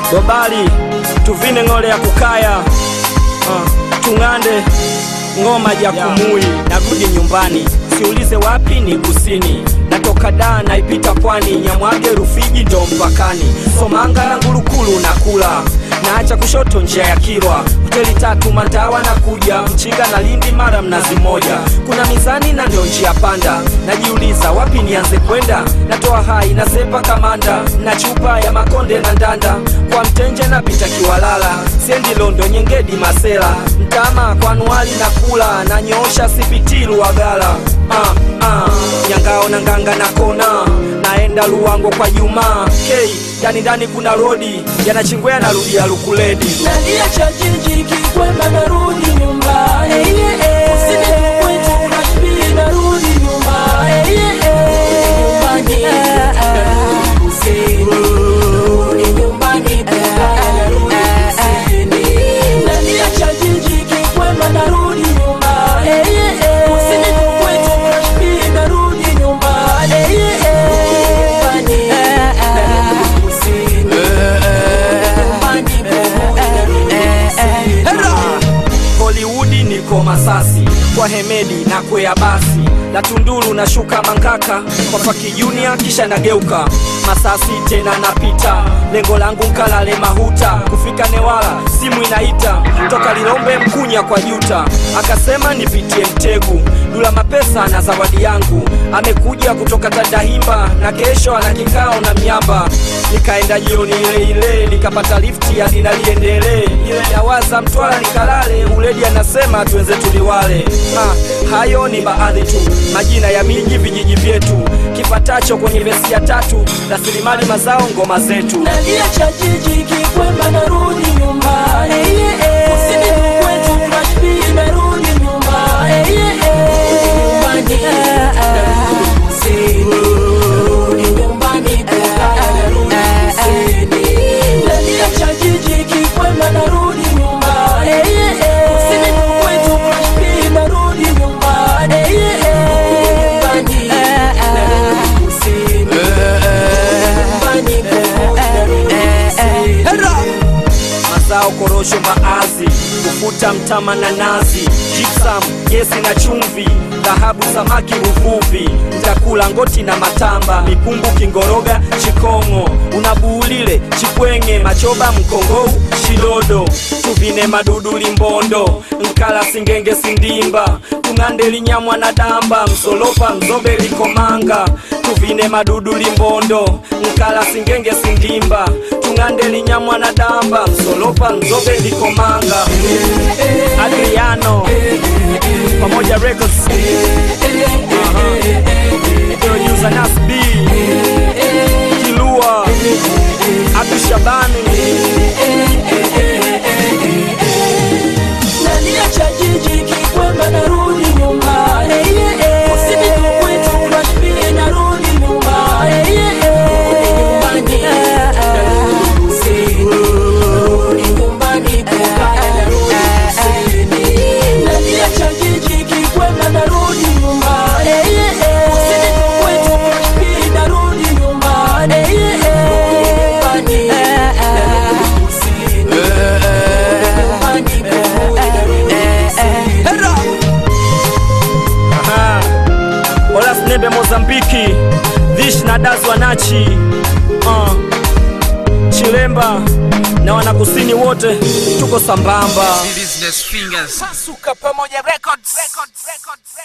Gobali tuvine ng'ole ya kukaya uh, tung'ande ngoma ya kumui narudi nyumbani siulize wapi ni kusini natoka daa naipita pwani nyamwage rufiji ndo mpakani somanga na ngulukulu na kula naacha kushoto njia ya kirwa hoteli tatu mandawa na kuja mchinga na lindi mara mnazi moja kuna mizani na ndio njia panda najiuliza wapi nianze kwenda natoa hai nasepa kamanda na chupa ya makonde na ndanda kwa mtenje napita kiwalala sendi londo nyengedi masela mtama kwa anuali na kula na nyoosha sipitilu wagala ah, ah. nyangao na nganga na kona naenda luwango kwa juma k ndani ndani kuna rodi yanachingwea narudia lukuledi Naliacha jiji kikwema narudi nyumbani Usini kwetu Nashville narudi nyumbani Nyumbani narudi kusini Rudi nyumbani Bulaya narudi kusini Naliacha jiji kikwema narudi nyumbani Usini kwetu Nashville narudi nyumbani Nyumbani narudi kusini Nyumbani narudi kusini hollywoodi niko masasi kwa hemedi na kwea basi la tunduru na shuka mangaka kwa faki junior kisha nageuka masasi tena napita lengo langu nkalale mahuta kufika newala simu inaita toka lilombe mkunya kwa juta akasema nipitie mtegu dula mapesa na zawadi yangu amekuja kutoka tandahimba na kesho ana kikao na miamba nikaenda jioni ile ile nikapata lifti hadi naliendelee ile yawaza mtwala nikalale uledi anasema tuenze tuliwale ha, hayo ni baadhi tu majina ya miji vijiji vyetu kipatacho kwenye vesi ya tatu rasilimali mazao ngoma zetu Naliacha jiji kikwema narudi nyumbani Usini kwetu Nashville narudi nyumbani Nyumbani narudi kusini Rudi nyumbani Bulaya narudi kusini Naliacha jiji kikwema narudi nyumbani Usini kwetu Nashville narudi nyumbani Nyumbani narudi kusini Nyumbani narudi kusini mazao korosho maazi kufuta mtama na nazi jipsam gesi na chumvi dhahabu samaki uvuvi mtakula ngoti na matamba mipungu kingoroga chikongo unabuulile chipwenge machoba mkongou shidodo tuvine madudu limbondo nkala singenge sindimba tung'ande linyamwa na damba msolopa mzombe likomanga tuvine madudu limbondo nkala singenge sindimba tung'ande linyamwa na damba msolopa mzobe likomanga adriano pamoja records producer Nas B Kilua Abdu Shabani Naliacha jiji kikwema narudi nyumbani Usini kwetu Nashville narudi nyumbani Nyumbani narudi kusini Rudi nyumbani Bulaya narudi kusini Naliacha jiji kikwema narudi nyumbani Usini kwetu Nashville narudi nyumbani Nyumbani narudi kusini Nyumbani narudi kusini Aha. Olas Nebe Mozambiki Vish na Daz Wanachi uh. Chilemba na wanakusini wote tuko sambamba Business fingers. Pasuka pamoja records. records. records.